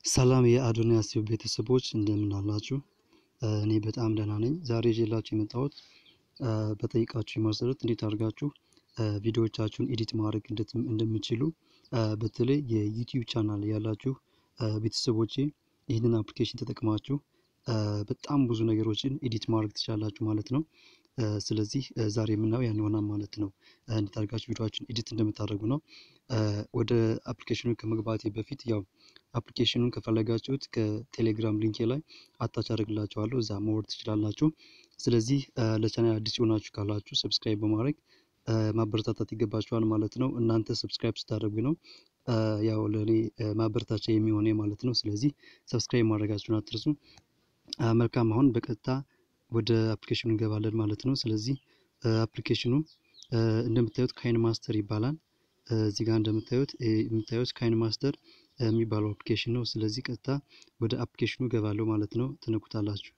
ሰላም የአዶንያስ ቲዩብ ቤተሰቦች እንደምን አላችሁ? እኔ በጣም ደህና ነኝ። ዛሬ ይዤላችሁ የመጣሁት በጠይቃችሁ መሰረት እንዴት አድርጋችሁ ቪዲዮዎቻችሁን ኤዲት ማድረግ እንደምችሉ በተለይ የዩቲዩብ ቻናል ያላችሁ ቤተሰቦቼ ይህንን አፕሊኬሽን ተጠቅማችሁ በጣም ብዙ ነገሮችን ኤዲት ማድረግ ትችላላችሁ ማለት ነው። ስለዚህ ዛሬ የምናየው ያን ይሆናል ማለት ነው። እንዴት አድርጋችሁ ቪዲዮዎችን ኤዲት እንደምታደርጉ ነው። ወደ አፕሊኬሽኑ ከመግባቴ በፊት ያው አፕሊኬሽኑን ከፈለጋችሁት ከቴሌግራም ሊንኬ ላይ አታች አደርግላችኋለሁ እዛ ማወርድ ትችላላችሁ። ስለዚህ ለቻናል አዲስ የሆናችሁ ካላችሁ ሰብስክራይብ በማድረግ ማበረታታት ይገባችኋል ማለት ነው። እናንተ ሰብስክራይብ ስታደርጉ ነው ያው ለእኔ ማበረታቻ የሚሆነ ማለት ነው። ስለዚህ ሰብስክራይብ ማድረጋችሁን አትርሱ። መልካም አሁን በቀጥታ ወደ አፕሊኬሽኑ እንገባለን ማለት ነው። ስለዚህ አፕሊኬሽኑ እንደምታዩት ካይን ማስተር ይባላል። እዚህ ጋር እንደምታዩት የምታዩት ካይን ማስተር የሚባለው አፕሊኬሽን ነው። ስለዚህ ቀጥታ ወደ አፕሊኬሽኑ እገባለሁ ማለት ነው። ትነኩታላችሁ።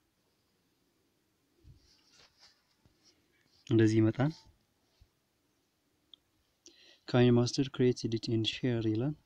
እንደዚህ ይመጣል። ካይን ማስተር ክሬት ኤዲት ኤንድ ሼር ይላል።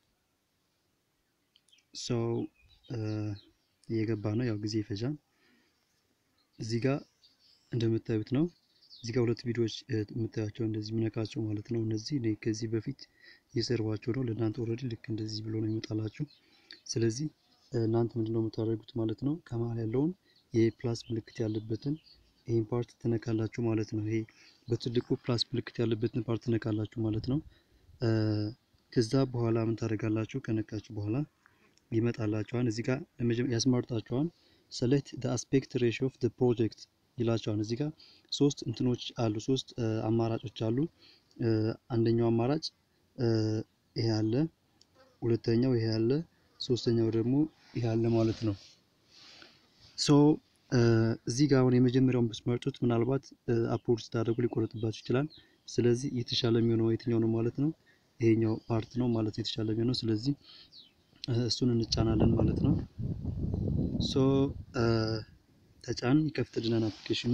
ሰው እየገባ ነው። ያው ጊዜ ይፈጃል። እዚህ ጋር እንደምታዩት ነው። እዚህ ጋር ሁለት ቪዲዮዎች የምታያቸው እንደዚህ የሚነካቸው ማለት ነው። እነዚህ እኔ ከዚህ በፊት እየሰሯቸው ነው። ለእናንተ ኦልሬዲ ልክ እንደዚህ ብሎ ነው ይመጣላችሁ። ስለዚህ እናንተ ምንድነው የምታደርጉት ማለት ነው። ከመሀል ያለውን የፕላስ ምልክት ያለበትን ይህን ፓርት ትነካላችሁ ማለት ነው። ይሄ በትልቁ ፕላስ ምልክት ያለበትን ፓርት ትነካላችሁ ማለት ነው። ከዛ በኋላ ምን ታደርጋላችሁ? ከነካችሁ በኋላ ይመጣላችኋል። እዚህ ጋር ያስመርጣችኋል። ሰሌክት ደ አስፔክት ሬሽዮ ኦፍ ደ ፕሮጀክት ይላቸዋል። እዚህ ጋር ሶስት እንትኖች አሉ፣ ሶስት አማራጮች አሉ። አንደኛው አማራጭ ይሄ አለ፣ ሁለተኛው ይሄ አለ፣ ሶስተኛው ደግሞ ይሄ አለ ማለት ነው። ሶ እዚህ ጋር አሁን የመጀመሪያውን ብትመርጡት ምናልባት አፕሎድ ስታደርጉ ሊቆረጥባችሁ ይችላል። ስለዚህ የተሻለ የሚሆነው የትኛው ነው ማለት ነው? ይሄኛው ፓርት ነው ማለት ነው የተሻለ የሚሆነው። ስለዚህ እሱን እንጫናለን ማለት ነው። ሶ ተጫን ይከፍትልናል አፕሊኬሽኑ።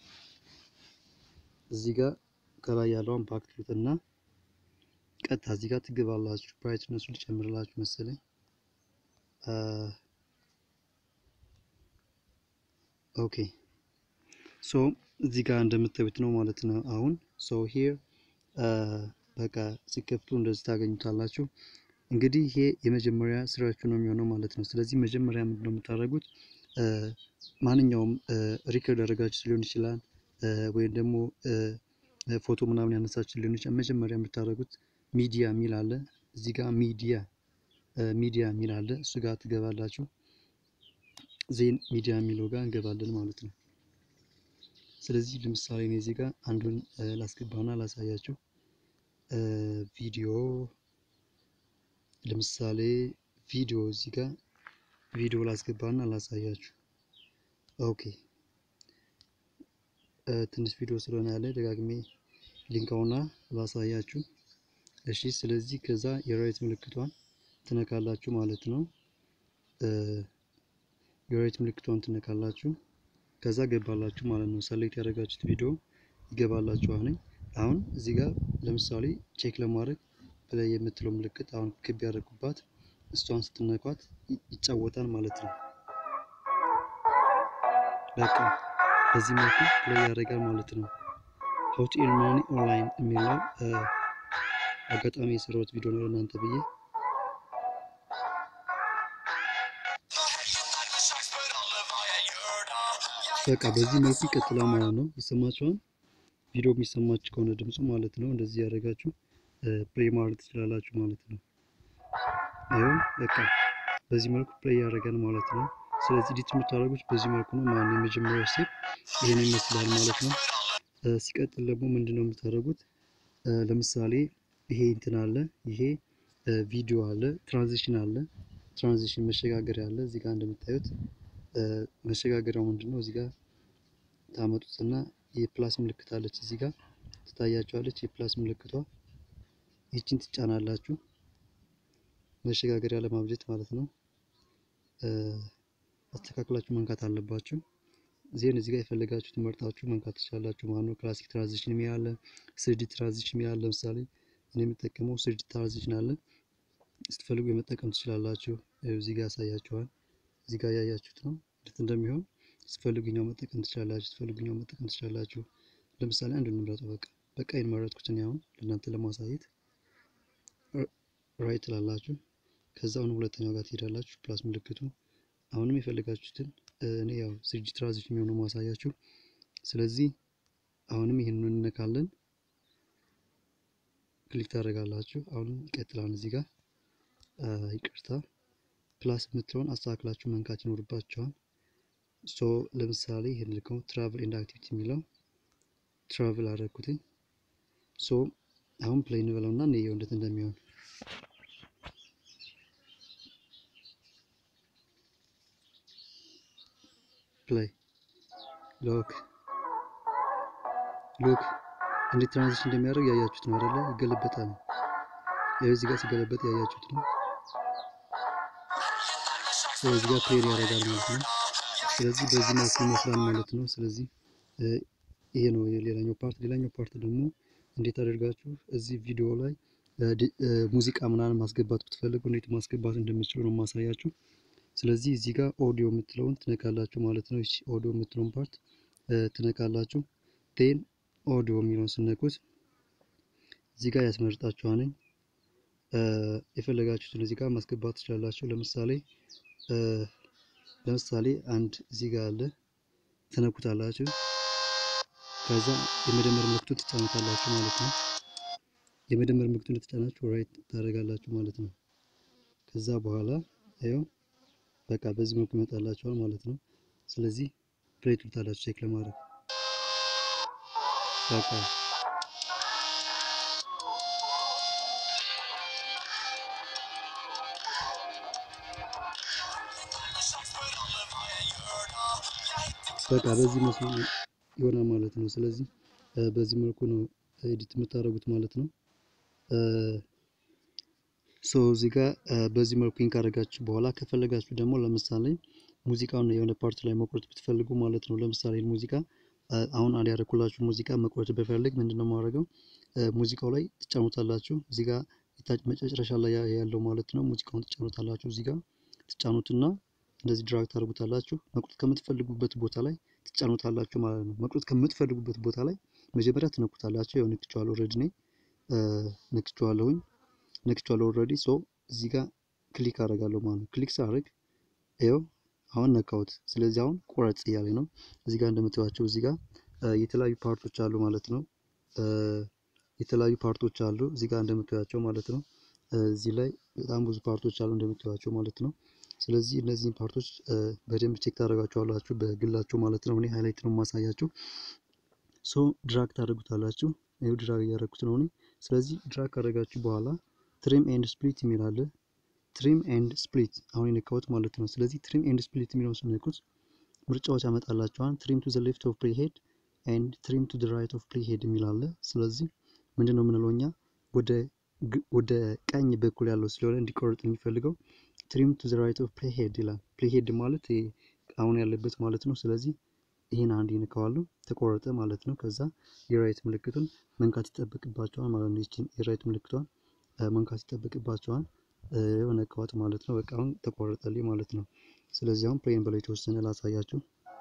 እዚህ ጋር ከላይ ያለውን ባክ ትሉትና ቀጥታ እዚህ ጋር ትገባላችሁ። ብራይትነሱ ሊጨምርላችሁ መሰለኝ። ኦኬ ሶ እዚህ ጋር እንደምታዩት ነው ማለት ነው። አሁን ሶ ሂር በቃ ሲከፍቱ እንደዚህ ታገኙታላችሁ። እንግዲህ ይሄ የመጀመሪያ ስራችሁ ነው የሚሆነው ማለት ነው። ስለዚህ መጀመሪያ ምንድን ነው የምታደርጉት? ማንኛውም ሪከርድ ያደረጋችሁ ሊሆን ይችላል፣ ወይም ደግሞ ፎቶ ምናምን ያነሳችሁ ሊሆን ይችላል። መጀመሪያ የምታደርጉት ሚዲያ የሚል አለ እዚህ ጋር ሚዲያ ሚዲያ የሚል አለ። እሱ ጋር ትገባላችሁ። ዜን ሚዲያ የሚለው ጋር እንገባለን ማለት ነው። ስለዚህ ለምሳሌ እኔ እዚህ ጋር አንዱን ላስገባና ላሳያችሁ ቪዲዮ ለምሳሌ ቪዲዮ እዚህ ጋር ቪዲዮ ላስገባና ላሳያችሁ። ኦኬ ትንሽ ቪዲዮ ስለሆነ ያለ ደጋግሜ ሊንካውና ላሳያችሁ። እሺ ስለዚህ ከዛ የራይት ምልክቷን ትነካላችሁ ማለት ነው። የራይት ምልክቷን ትነካላችሁ። ከዛ ገባላችሁ ማለት ነው። ሰሌክት ያደረጋችሁት ቪዲዮ ይገባላችኋል። አሁን እዚህ ጋር ለምሳሌ ቼክ ለማድረግ ላይ የምትለው ምልክት አሁን ክብ ያደረጉባት እሷን ስትነኳት ይጫወታል ማለት ነው። በቃ በዚህ መልኩ ፕሌይ ያደርጋል ማለት ነው። ሀው ቱ ኤርን መኒ ኦንላይን የሚለው አጋጣሚ የሰራሁት ቪዲዮ ነው ለእናንተ ብዬ በቃ በዚህ መልኩ ይቀጥላል ማለት ነው። ይሰማችኋል? ቪዲዮ የሚሰማችሁ ከሆነ ድምፁ ማለት ነው። እንደዚህ ያደረጋችሁ ፕሌይ ማድረግ ትችላላችሁ ማለት ነው። ይኸው በቃ በዚህ መልኩ ፕሌይ ያደርጋል ማለት ነው። ስለዚህ ኤዲት የምታደርጉት በዚህ መልኩ ነው ማለት ነው። የመጀመሪያው ስቴፕ ይሄን ይመስላል ማለት ነው። ሲቀጥል ደግሞ ምንድን ነው የምታደርጉት? ለምሳሌ ይሄ እንትን አለ፣ ይሄ ቪዲዮ አለ፣ ትራንዚሽን አለ፣ ትራንዚሽን መሸጋገሪያ አለ። እዚህ ጋር እንደምታዩት መሸጋገሪያው ምንድን ነው? እዚህ ጋር ታመጡትና የፕላስ ምልክት አለች፣ እዚህ ጋር ትታያቸዋለች። የፕላስ ምልክቷ ይችን ትጫናላችሁ፣ መሸጋገሪያ ለማብጀት ማለት ነው። አስተካክላችሁ መንካት አለባችሁ። ዜን እዚህ ጋር የፈለጋችሁት መርጣችሁ መንካት ትችላላችሁ ማለት ነው። ክላሲክ ትራንዚሽን የሚል አለ፣ ስሪዲ ትራንዚሽን የሚል አለ። ለምሳሌ እኔ የምጠቀመው ስሪዲ ትራንዚሽን አለ። ስትፈልጉ የመጠቀም ትችላላችሁ። እዚህ ጋር ያሳያችኋል። እዚህ ጋር ያያችሁት ነው እንዴት እንደሚሆን። ስትፈልጉኛው መጠቀም ትችላላችሁ። ስትፈልጉኛው መጠቀም ትችላላችሁ። ለምሳሌ አንድ እንምረጠው። በቃ በቃ የመረጥኩት እኔ አሁን ለእናንተ ለማሳየት ራይት ትላላችሁ። ከዛ አሁንም ሁለተኛው ጋር ትሄዳላችሁ፣ ፕላስ ምልክቱ አሁንም የፈለጋችሁትን እኔ ያው ስጅ ትራንዚሽን የሚሆነው ማሳያችሁ። ስለዚህ አሁንም ይህንን እንነካለን፣ ክሊክ ታደርጋላችሁ። አሁንም ይቀጥላል። እዚህ ጋር ይቅርታ፣ ፕላስ የምትለውን አስተካክላችሁ መንካት ይኖርባችኋል። ሶ ለምሳሌ ይህን ልከው ትራቭል ኤንድ አክቲቪቲ የሚለው ትራቭል አደረግኩትኝ። ሶ አሁን ፕሌይ እንበለው እና እንየው እንዴት እንደሚሆን ፕሌይ ሎክ ሉክ እንዴት ትራንዚሽን እንደሚያደርግ ያያችሁት ነው አይደለ? ይገለበጣል። ያው እዚህ ጋር ሲገለበጥ ያያችሁት ነው። እዚህ ጋር ፕሌይ ያደርጋል ማለት ነው። ስለዚህ በዚህ መልኩ ይመስላል ማለት ነው። ስለዚህ ይሄ ነው የሌላኛው ፓርት። ሌላኛው ፓርት ደግሞ እንዴት አደርጋችሁ እዚህ ቪዲዮ ላይ ሙዚቃ ምናምን ማስገባት ብትፈልጉ እንዴት ማስገባት እንደምትችሉ ነው ማሳያችሁ። ስለዚህ እዚህ ጋር ኦዲዮ የምትለውን ትነካላችሁ ማለት ነው። እሺ ኦዲዮ የምትለውን ፓርት ትነካላችሁ። ቴን ኦዲዮ የሚለውን ስነኩት እዚህ ጋር ያስመርጣችኋል። የፈለጋችሁትን እዚህ ጋር ማስገባት ትችላላችሁ። ለምሳሌ ለምሳሌ አንድ እዚህ ጋር አለ ትነኩታላችሁ። ከዛ የመደመር ምልክቱ ትጫኑታላችሁ ማለት ነው። የመደመር ምልክቱ እንደተጫናችሁ ራይት ታደርጋላችሁ ማለት ነው። ከዛ በኋላ ይኸው በቃ በዚህ መልኩ ይመጣላችኋል ማለት ነው። ስለዚህ ፕሌይ ትሉታላችሁ ቼክ ለማድረግ በቃ በቃ በዚህ መስሎ ይሆናል ማለት ነው። ስለዚህ በዚህ መልኩ ነው ኤዲት የምታደርጉት ማለት ነው። ሶ እዚህ ጋር በዚህ መልኩ ካደረጋችሁ በኋላ ከፈለጋችሁ ደግሞ ለምሳሌ ሙዚቃውን የሆነ ፓርት ላይ መቁረጥ ብትፈልጉ ማለት ነው። ለምሳሌ ሙዚቃ አሁን አንድ ያደረኩላችሁ ሙዚቃ መቁረጥ ብፈልግ ምንድነው የማደርገው? ሙዚቃው ላይ ትጫኑታላችሁ። እዚህ ጋር መጨረሻ ላይ ያለው ማለት ነው። ሙዚቃውን ትጫኑታላችሁ። እዚህ ጋር ትጫኑትና እንደዚህ ድራግ ታደርጉታላችሁ። መቁረጥ ከምትፈልጉበት ቦታ ላይ ትጫኑታላችሁ ማለት ነው። መቁረጥ ከምትፈልጉበት ቦታ ላይ መጀመሪያ ትነኩታላችሁ። ያው ነክቼዋለሁ ኦልሬዲ እኔ ነክቼዋለሁኝ ነክቼዋለሁ ኦልሬዲ ሶ እዚህ ጋር ክሊክ አደርጋለሁ ማለት ነው። ክሊክ ሳደርግ ይኸው አሁን ነካሁት። ስለዚህ አሁን ቁረጥ እያለኝ ነው። እዚህ ጋር እንደምታዩቸው እዚህ ጋር የተለያዩ ፓርቶች አሉ ማለት ነው። የተለያዩ ፓርቶች አሉ እዚህ ጋር እንደምታዩቸው ማለት ነው። እዚህ ላይ በጣም ብዙ ፓርቶች አሉ እንደምታዩቸው ማለት ነው። ስለዚህ እነዚህን ፓርቶች በደንብ ቼክ ታደርጋቸዋላችሁ በግላችሁ ማለት ነው። እኔ ሃይላይት ነው የማሳያችሁ። ሶ ድራግ ታደርጉታላችሁ። ይኸው ድራግ እያደረጉት ነው እኔ። ስለዚህ ድራግ ካደረጋችሁ በኋላ ትሪም ኤንድ ስፕሊት የሚል አለ። ትሪም ኤንድ ስፕሊት አሁን የነካሁት ማለት ነው። ስለዚህ ትሪም ኤንድ ስፕሊት የሚለውን ስነኩት ምርጫዎች ያመጣላችኋል። ትሪም ቱ ዘ ሌፍት ኦፍ ፕሌይ ሄድ ኤንድ ትሪም ቱ ዘ ራይት ኦፍ ፕሌይ ሄድ የሚል አለ። ስለዚህ ምንድን ነው የምንለው እኛ ወደ ቀኝ በኩል ያለው ስለሆነ እንዲቆርጥ የሚፈልገው ትሪም ቱ ዘ ራይት ኦፍ ፕሌይ ሄድ ይላል። ፕሌይ ሄድ ማለት አሁን ያለበት ማለት ነው። ስለዚህ ይህን አንድ ይነካዋለሁ ተቆረጠ ማለት ነው። ከዛ የራይት ምልክቱን መንካት ይጠበቅባቸዋል ማለት ነው። ይችን የራይት ምልክቷን መንካት ይጠበቅባቸዋል የሆነ ነካዋት ማለት ነው። በቃ አሁን ተቆረጠልኝ ማለት ነው። ስለዚህ አሁን ፕሌን በላይ የተወሰነ ላሳያችሁ።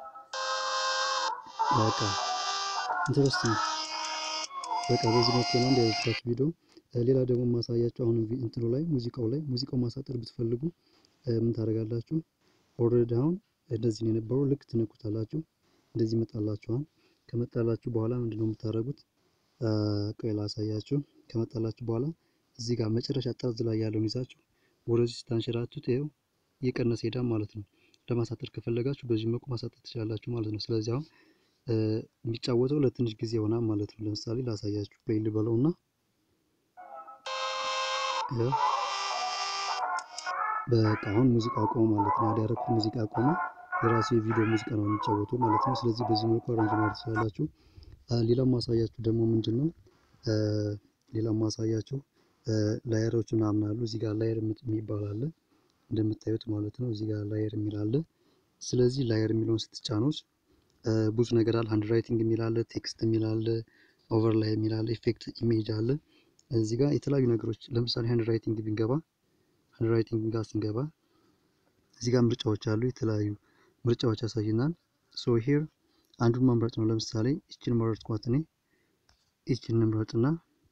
በቃ ኢንተረስቲንግ በቃ በዚህ መልኩ ነው እንዲያደርጋችሁ ቪዲዮ። ሌላ ደግሞ ማሳያችሁ አሁን እንትኑ ላይ ሙዚቃው ላይ ሙዚቃው ማሳጠር ብትፈልጉ ምን ታደርጋላችሁ? ኦልሬዲ አሁን እንደዚህ ነው የነበረው። ልክ ትነኩታላችሁ፣ እንደዚህ ይመጣላችኋል። ከመጣላችሁ በኋላ ምንድነው የምታደርጉት? ቆይ ላሳያችሁ። ከመጣላችሁ በኋላ እዚህ ጋር መጨረሻ ጠርዝ ላይ ያለውን ይዛችሁ ወደዚህ ስታንሸራቱት ይኸው እየቀነሰ ሄዳል ማለት ነው። ለማሳጠር ከፈለጋችሁ በዚህ መልኩ ማሳጠር ትችላላችሁ ማለት ነው። ስለዚህ አሁን የሚጫወተው ለትንሽ ጊዜ ይሆናል ማለት ነው። ለምሳሌ ላሳያችሁ ፕሌይ ልበለው እና በቃ አሁን ሙዚቃ አቆመ ማለት ነው። ያደረኩት ሙዚቃ አቆመ። የራሱ የቪዲዮ ሙዚቃ ነው የሚጫወተው ማለት ነው። ስለዚህ በዚህ መልኩ አሬንጅ ማድረግ ትችላላችሁ። ሌላው ማሳያችሁ ደግሞ ምንድን ነው ሌላው ማሳያችሁ ላየሮች ምናምን አሉ። እዚህ ጋር ላየር የሚባል አለ እንደምታዩት ማለት ነው። እዚህ ጋር ላየር የሚል አለ። ስለዚህ ላየር የሚለውን ስትጫኑት ብዙ ነገር አለ። ሃንድ ራይቲንግ የሚል አለ፣ ቴክስት የሚል አለ፣ ኦቨርላይ የሚል አለ፣ ኢፌክት ኢሜጅ አለ። እዚህ ጋር የተለያዩ ነገሮች ለምሳሌ ሃንድ ራይቲንግ ብንገባ ሃንድራይቲንግ ጋር ስንገባ እዚህ ጋር ምርጫዎች አሉ። የተለያዩ ምርጫዎች ያሳይናል። ሶ ሂር አንዱን መምረጥ ነው። ለምሳሌ ይችን መረጥኳት እኔ ይችን እንምረጥና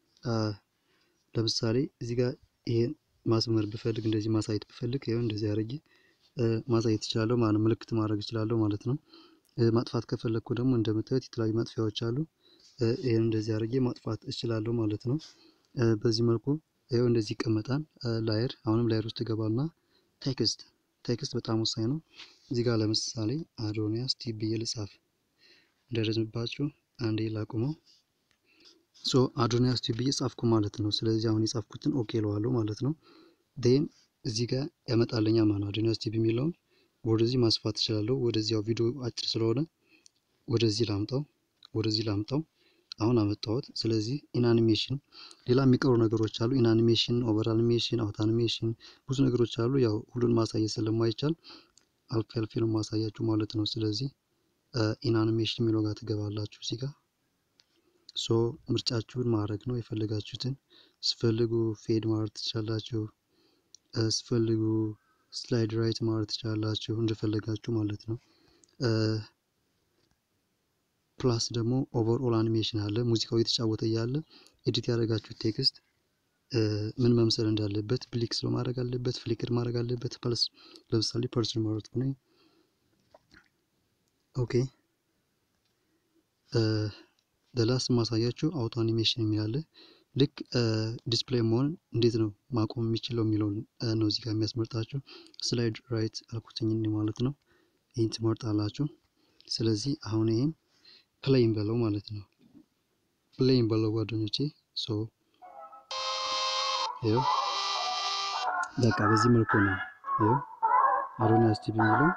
ለምሳሌ እዚህ ጋር ይሄን ማስመር ብፈልግ እንደዚህ ማሳየት ብፈልግ ይኸው እንደዚህ አድርጌ ማሳየት እችላለሁ ማለት ምልክት ማድረግ እችላለሁ ማለት ነው። ማጥፋት ከፈለግኩ ደግሞ እንደምታዩት የተለያዩ ማጥፊያዎች አሉ። ይህን እንደዚህ አድርጌ ማጥፋት እችላለሁ ማለት ነው። በዚህ መልኩ ይኸው እንደዚህ ይቀመጣል። ላየር አሁንም ላየር ውስጥ ይገባልና ቴክስት ቴክስት በጣም ወሳኝ ነው። እዚህ ጋር ለምሳሌ አዶኒያስ ቲዩብ ብዬ ልጻፍ እንዳይረዝምባችሁ አንዴ ላቁመው። ሶ አዶኒያስ ቲዩብ ብዬ ጻፍኩ ማለት ነው። ስለዚህ አሁን የጻፍኩትን ኦኬ እለዋለሁ ማለት ነው። ዴን እዚህ ጋር ያመጣልኛ ማለት ነው። አዶኒያስ ቲዩብ የሚለውን ወደዚህ ማስፋት እችላለሁ። ወደዚያው ቪዲዮ አጭር ስለሆነ ወደዚህ ላምጣው፣ ወደዚህ ላምጣው። አሁን አመጣሁት። ስለዚህ ኢንአኒሜሽን ሌላ የሚቀሩ ነገሮች አሉ። ኢንአኒሜሽን፣ ኦቨር አኒሜሽን፣ አውት አኒሜሽን ብዙ ነገሮች አሉ። ያው ሁሉን ማሳየት ስለማይቻል አልፌ አልፌ ነው ማሳያችሁ ማለት ነው። ስለዚህ ኢንአኒሜሽን የሚለው ጋር ትገባላችሁ እዚህ ጋር ሶ ምርጫችሁን ማድረግ ነው የፈለጋችሁትን። ስፈልጉ ፌድ ማድረግ ትችላላችሁ። ስፈልጉ ስላይድ ራይት ማድረግ ትችላላችሁ እንደፈለጋችሁ ማለት ነው። ፕላስ ደግሞ ኦቨር ኦል አኒሜሽን አለ። ሙዚቃው እየተጫወተ እያለ ኤዲት ያደረጋችሁት ቴክስት ምን መምሰል እንዳለበት ብሊክስ ማድረግ አለበት፣ ፍሊክር ማድረግ አለበት። ፕለስ ለምሳሌ ፐርሰን ማለት ነው። ኦኬ ደላስ ማሳያችሁ አውቶ አኒሜሽን የሚላለ ልክ ዲስፕሌይ መሆን እንዴት ነው ማቆም የሚችለው የሚለውን ነው እዚህ ጋር የሚያስመርጣችሁ። ስላይድ ራይት አልኩትኝ ማለት ነው። ይህን ትመርጣላችሁ። ስለዚህ አሁን ይህን ፕሌይን በለው ማለት ነው። ፕሌይን በለው ጓደኞቼ። ሶ ይኸው በቃ በዚህ መልኩ ነው። ይኸው አዶኒያስ ቲቪ የሚለው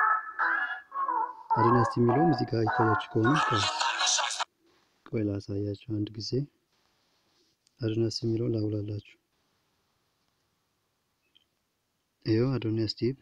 አዶኒያስ ቲቪ የሚለውም እዚህ ጋር ይታያችሁ ከሆነ ቆይ ላሳያችሁ አንድ ጊዜ አዶኒያስ የሚለውን ላውላላችሁ። ይኸው አዶኒያስ ቲቪ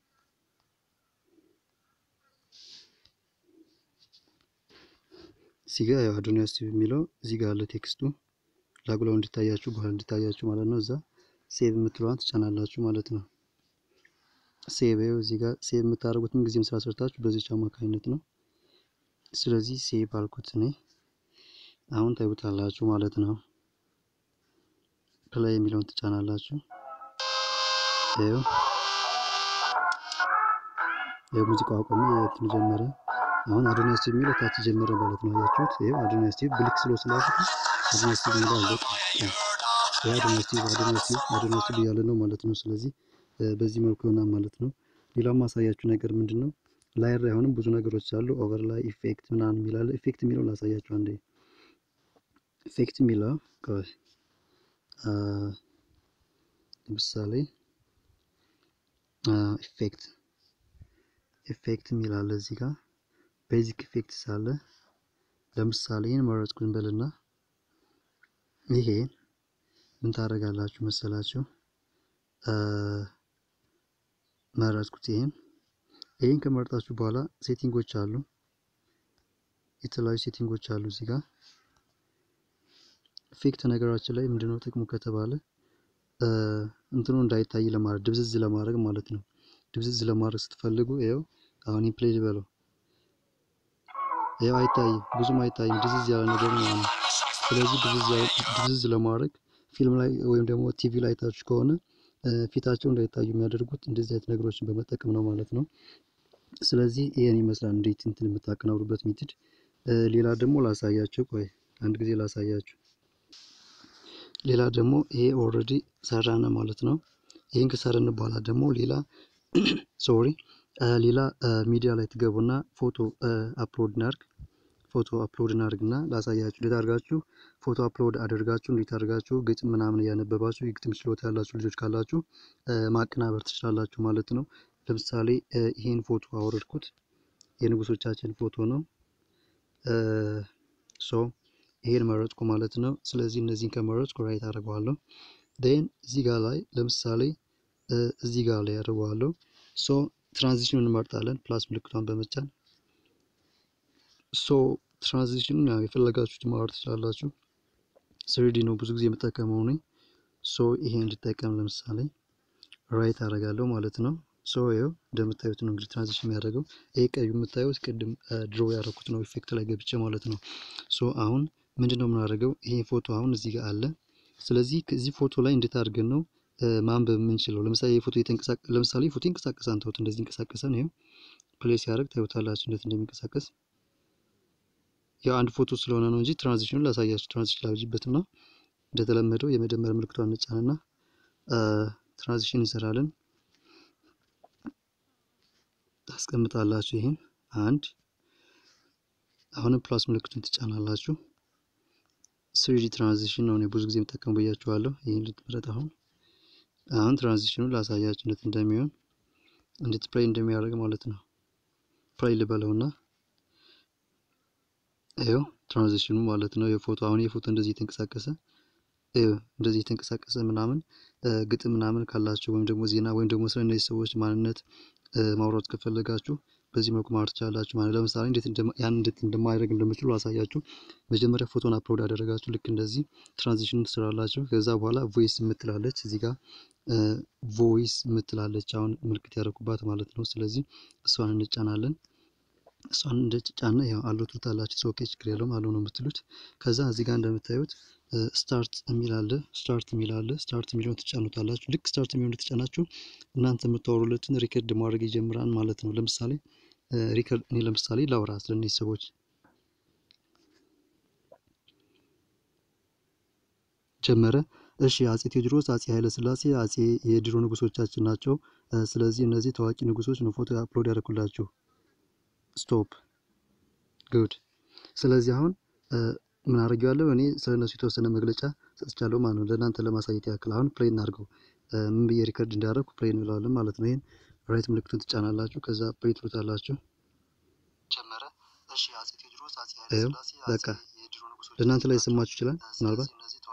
እዚህ ጋር ያው አዶኒያስ ቲቪ የሚለው እዚህ ጋር አለ ቴክስቱ ላጉላው እንዲታያችሁ በኋላ እንዲታያችሁ ማለት ነው። እዛ ሴቭ የምትለዋን ትጫናላችሁ ማለት ነው። ሴቭ ይኸው እዚህ ጋር ሴቭ የምታደርጉት ምን ጊዜም ስራ ሰርታችሁ በዚች አማካኝነት ነው። ስለዚህ ሴቭ አልኩት እኔ አሁን ታዩታላችሁ ማለት ነው። ፕላይ የሚለውን ትጫናላችሁ። ይኸው የሙዚቃው አቆመ፣ የእንትኑ ጀመረ። አሁን አዶኒያስ ቲቪ የሚለው ታች ጀመረ ማለት ነው። አያችሁት? ይኸው አዶኒያስ ቲቪ ብሊክ ስሎ ስላልኩት አዶኒያስ ቲቪ የሚለው አለቀ። ይኸው አዶኒያስ ቲቪ አዶኒያስ ቲቪ አዶኒያስ ቲቪ እያለ ነው ማለት ነው። ስለዚህ በዚህ መልኩ ይሆናል ማለት ነው። ሌላው ማሳያችሁ ነገር ምንድን ነው? ላየር ላይ አሁንም ብዙ ነገሮች አሉ። ኦቨር ላይ ኢፌክት ምናምን የሚላለ ኢፌክት የሚለው ላሳያችሁ አንዴ። ኢፌክት የሚለው ለምሳሌ ኢፌክት ኢፌክት የሚላለ እዚህ ጋር ቤዚክ ኢፌክት ሳለ ለምሳሌ ይህን መረጥኩኝ በልና ይሄ ምን ታደርጋላችሁ መሰላችሁ? መረጥኩት ይሄን ይሄን ከመረጣችሁ በኋላ ሴቲንጎች አሉ። የተለያዩ ሴቲንጎች አሉ እዚህ ጋር ኢፌክት ነገራችን ላይ ምንድነው ጥቅሙ ከተባለ እንትኑ እንዳይታይ ለማድረግ ድብዝዝ ለማድረግ ማለት ነው። ድብዝዝ ለማድረግ ስትፈልጉ ይኸው አሁን ፕሌይ ልበለው ይኸው አይታይም፣ ብዙም አይታይም፣ ድዝዝ ያለ ነገር ነው። ስለዚህ ድብዝዝ ለማድረግ ፊልም ላይ ወይም ደግሞ ቲቪ ላይ ታችሁ ከሆነ ፊታቸው እንዳይታዩ የሚያደርጉት እንደዚህ አይነት ነገሮችን በመጠቀም ነው ማለት ነው። ስለዚህ ይሄን ይመስላል እንዴት እንትን የምታቀናብሩበት ሜትድ። ሌላ ደግሞ ላሳያችሁ፣ ቆይ አንድ ጊዜ ላሳያችሁ። ሌላ ደግሞ ይሄ ኦልሬዲ ሰራነ ማለት ነው። ይህን ከሰራን በኋላ ደግሞ ሌላ ሶሪ ሌላ ሚዲያ ላይ ትገቡና ፎቶ አፕሎድ እናርግ ፎቶ አፕሎድ እናርግና ላሳያችሁ። እንዴት አድርጋችሁ ፎቶ አፕሎድ አድርጋችሁ እንዴት አድርጋችሁ ግጥም ምናምን እያነበባችሁ የግጥም ችሎታ ያላችሁ ልጆች ካላችሁ ማቀናበር ትችላላችሁ ማለት ነው። ለምሳሌ ይሄን ፎቶ አወረድኩት። የንጉሶቻችን ፎቶ ነው። ሶ ይሄን መረጥኩ ማለት ነው። ስለዚህ እነዚህን ከመረጥኩ ራይት አደርገዋለሁ። ዴን እዚህ ጋር ላይ ለምሳሌ እዚህ ጋር ላይ አደርገዋለሁ። ሶ ትራንዚሽኑን እንመርጣለን ፕላስ ምልክቷን በመጫን ሶ ትራንዚሽኑን ያው የፈለጋችሁት ማወር ትችላላችሁ። ስሪዲ ነው ብዙ ጊዜ የምጠቀመው ነኝ። ሶ ይሄን እንድጠቀም ለምሳሌ ራይት አደርጋለሁ ማለት ነው። ሶ ይኸው እንደምታዩት ነው እንግዲህ ትራንዚሽን የሚያደርገው ይሄ ቀዩ የምታዩት ቅድም ድሮ ያደረኩት ነው ኢፌክት ላይ ገብቼ ማለት ነው። ሶ አሁን ምንድን ነው የምናደርገው? ይሄ ፎቶ አሁን እዚህ ጋር አለ። ስለዚህ ከዚህ ፎቶ ላይ እንዴት አድርገን ነው ማንበብ የምንችለው? ለምሳሌ የፎቶ ለምሳሌ ፎቶ ይንቀሳቀሳል። ተውት፣ እንደዚህ ይንቀሳቀሳል። ይኸው ፕሌይ ሲያደርግ ታዩታላችሁ እንዴት እንደሚንቀሳቀስ። ያው አንድ ፎቶ ስለሆነ ነው እንጂ ትራንዚሽኑን ላሳያችሁ። ትራንዚሽን ላብጅበትና እንደተለመደው የመደመር ምልክቷን እንጫንና ትራንዚሽን እንሰራለን። ታስቀምጣላችሁ። ይሄን አንድ አሁንም ፕላስ ምልክቱን ትጫናላችሁ። ስሪዲ ትራንዚሽን ነው እኔ ብዙ ጊዜ የምጠቀሙ ብያችኋለሁ። ይህን ልትመረጥ አሁን አሁን ትራንዚሽኑን ላሳያችሁ እንዴት እንደሚሆን እንዴት ፕሌይ እንደሚያደርግ ማለት ነው። ፕሌይ ልበለውና ይኸው ትራንዚሽኑ ማለት ነው። የፎቶ አሁን የፎቶ እንደዚህ የተንቀሳቀሰ እንደዚህ የተንቀሳቀሰ ምናምን ግጥም ምናምን ካላችሁ ወይም ደግሞ ዜና ወይም ደግሞ ስለ እነዚህ ሰዎች ማንነት ማውራት ከፈለጋችሁ በዚህ መልኩ ማውራት ትችላላችሁ ማለት ለምሳሌ እንዴት ያን እንዴት እንደማድረግ እንደምችሉ አሳያችሁ። መጀመሪያ ፎቶን አፕሎድ ያደረጋችሁ ልክ እንደዚህ ትራንዚሽን ትስራላችሁ። ከዛ በኋላ ቮይስ የምትላለች እዚህ ጋር ቮይስ የምትላለች አሁን ምልክት ያደረኩባት ማለት ነው። ስለዚህ እሷን እንጫናለን። እሷን እንደጫነ ያው አለው ትሉታላችሁ። ኦኬ ችግር የለውም አለው ነው የምትሉት። ከዛ እዚህ ጋር እንደምታዩት ስታርት የሚል አለ። ስታርት የሚል አለ። ስታርት የሚለውን ትጫኑታላችሁ። ልክ ስታርት የሚለውን ትጫናችሁ እናንተ የምታወሩለትን ሪከርድ ማድረግ ይጀምራል ማለት ነው። ለምሳሌ ሪከርድ እኔ ለምሳሌ ላውራ ስለ እነዚህ ሰዎች ጀመረ። እሺ አጼ ቴዎድሮስ፣ አጼ ኃይለ ሥላሴ አጼ የድሮ ንጉሶቻችን ናቸው። ስለዚህ እነዚህ ታዋቂ ንጉሶች ነው ፎቶ አፕሎድ ያደረኩላችሁ። ስቶፕ ጉድ። ስለዚህ አሁን ምን አድርጌዋለሁ እኔ ስለ እነሱ የተወሰነ መግለጫ ሰጥቻለሁ ማለት ነው፣ ለእናንተ ለማሳየት ያክል። አሁን ፕሌይ እናድርገው። ምን ብዬ ሪከርድ እንዳደረግኩ ፕሌይ እንለዋለን ማለት ነው። ይህን ራይት ምልክቱን ትጫናላችሁ። ከዛ ፕሌይ ትሉታላችሁ። ጀመረ። እሺ አጼ ቴዎድሮስ፣ አጼ ኃይለ ሥላሴ በቃ ለእናንተ ላይ ሰማችሁ ይችላል ምናልባት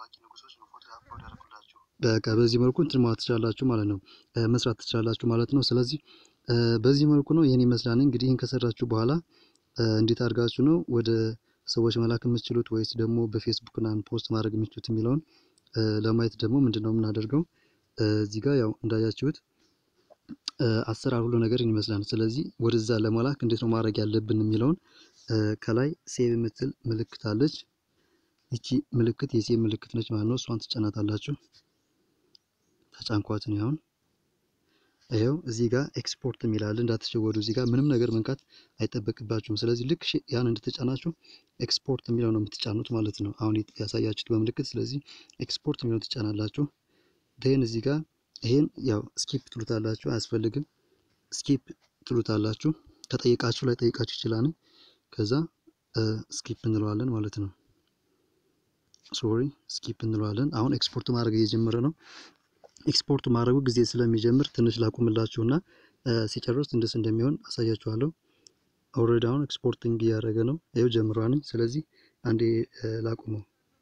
በቃ በዚህ መልኩ እንትን ማለት ትችላላችሁ ማለት ነው፣ መስራት ትችላላችሁ ማለት ነው። ስለዚህ በዚህ መልኩ ነው ይህን ይመስላል። እንግዲህ ይህን ከሰራችሁ በኋላ እንዴት አድርጋችሁ ነው ወደ ሰዎች መላክ የምትችሉት ወይስ ደግሞ በፌስቡክ እና ፖስት ማድረግ የምትችሉት የሚለውን ለማየት ደግሞ ምንድን ነው የምናደርገው? እዚህ ጋር ያው እንዳያችሁት አሰራር ሁሉ ነገር ይመስላል። ስለዚህ ወደዛ ለመላክ እንዴት ነው ማድረግ ያለብን የሚለውን ከላይ ሴቭ የምትል ምልክት አለች። ይቺ ምልክት የሴቭ ምልክት ነች ማለት ነው። እሷን ትጫናታላችሁ። ተጫንኳትን ያሁን ይኸው እዚህ ጋር ኤክስፖርት የሚላል እንዳትሸወዱ። እዚህ ጋር ምንም ነገር መንካት አይጠበቅባችሁም። ስለዚህ ልክ ያን እንደተጫናችሁ ኤክስፖርት የሚለው ነው የምትጫኑት ማለት ነው። አሁን ያሳያችሁት በምልክት። ስለዚህ ኤክስፖርት የሚለው ትጫናላችሁ። ይህን እዚህ ጋር ይሄን ያው ስኪፕ ትሉታላችሁ። አያስፈልግም። ስኪፕ ትሉታላችሁ። ከጠየቃችሁ ላይ ጠይቃችሁ ይችላል። ከዛ ስኪፕ እንለዋለን ማለት ነው። ሶሪ ስኪፕ እንለዋለን። አሁን ኤክስፖርት ማድረግ እየጀመረ ነው። ኤክስፖርት ማድረጉ ጊዜ ስለሚጀምር ትንሽ ላቁምላችሁ እና ሲጨርስ እንደስ እንደሚሆን አሳያችኋለሁ። ኦልሬዲ አሁን ኤክስፖርቲንግ እያደረገ ነው። ይኸው ጀምሯል። ስለዚህ አንዴ ላቁመው።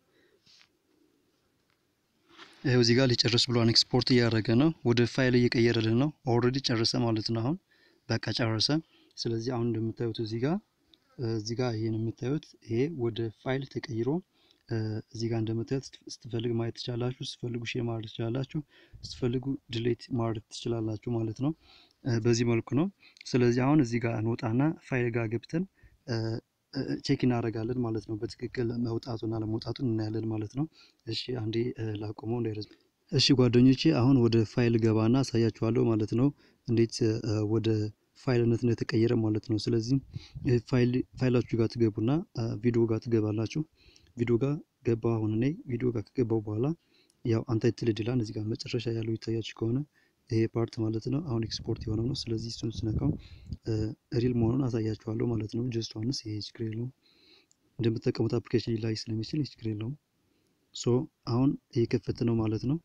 ይኸው እዚህ ጋር ሊጨርስ ብሏን ኤክስፖርት እያደረገ ነው። ወደ ፋይል እየቀየረልን ነው። ኦልሬዲ ጨረሰ ማለት ነው። አሁን በቃ ጨረሰ። ስለዚህ አሁን እንደምታዩት እዚህ ጋር እዚህ ጋር ይሄን የምታዩት ይሄ ወደ ፋይል ተቀይሮ እዚህ ጋር እንደምታዩት ስትፈልግ ማየት ትችላላችሁ። ስትፈልጉ ሼር ማድረግ ትችላላችሁ። ስትፈልጉ ድሌት ማድረግ ትችላላችሁ ማለት ነው። በዚህ መልኩ ነው። ስለዚህ አሁን እዚህ ጋር እንወጣና ፋይል ጋር ገብተን ቼክ እናደርጋለን ማለት ነው። በትክክል መውጣቱን አለመውጣቱን እናያለን ማለት ነው። እሺ አንዴ ላቆመው እንዳይረዝም። እሺ ጓደኞቼ አሁን ወደ ፋይል ገባና አሳያችኋለሁ ማለት ነው እንዴት ወደ ፋይልነት እንደተቀየረ ማለት ነው። ስለዚህ ፋይላችሁ ጋር ትገቡና ቪዲዮ ጋር ትገባላችሁ። ቪዲዮ ጋር ገባሁ አሁን እኔ ቪዲዮ ጋር ከገባሁ በኋላ ያው አንታይትልድ ይላል እዚህ ጋር መጨረሻ ያለው ይታያችሁ ከሆነ ይሄ ፓርት ማለት ነው። አሁን ኤክስፖርት የሆነው ነው። ስለዚህ እሱን ስነካው ሪል መሆኑን አሳያችኋለሁ ማለት ነው። ጀስት ዋንስ ይሄ ችግር የለውም። እንደምትጠቀሙት አፕሊኬሽን ላይ ስለሚችል ይህ ችግር የለውም። ሶ አሁን እየከፈተ ነው ማለት ነው።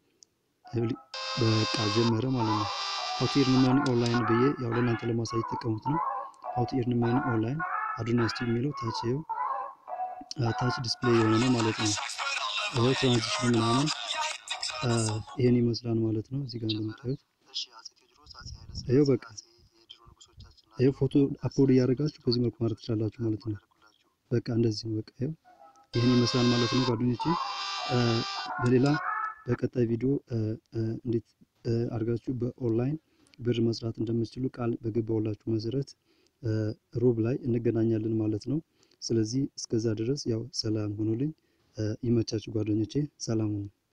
በቃ ጀመረ ማለት ነው። ሀው ቱ ኤርን መኒ ኦንላይን ብዬ ያው ለእናንተ ለማሳየት የተጠቀሙት ነው። ሀው ቱ ኤርን መኒ ኦንላይን አዱኒያ ስቱዲዮ የሚለው ታች ይኸው ታች ዲስፕሌይ የሆነ ነው ማለት ነው። ይኸው ትራንዚሽኑ ምናምን ይሄን ይመስላል ማለት ነው። እዚህ ጋር እንደምታዩት ይኸው በቃ ይኸው ፎቶ አፕሎድ እያደረጋችሁ በዚህ መልኩ ማድረግ ትችላላችሁ ማለት ነው። በቃ እንደዚህ ነው። በቃ ይኸው ይሄን ይመስላል ማለት ነው ጓደኞቼ። በሌላ በቀጣይ ቪዲዮ እንዴት አድርጋችሁ በኦንላይን ብር መስራት እንደምትችሉ ቃል በገባሁላችሁ መሰረት ሮብ ላይ እንገናኛለን ማለት ነው። ስለዚህ እስከዛ ድረስ ያው ሰላም ሁኑልኝ። ይመቻችሁ ጓደኞቼ፣ ሰላም ሁኑ።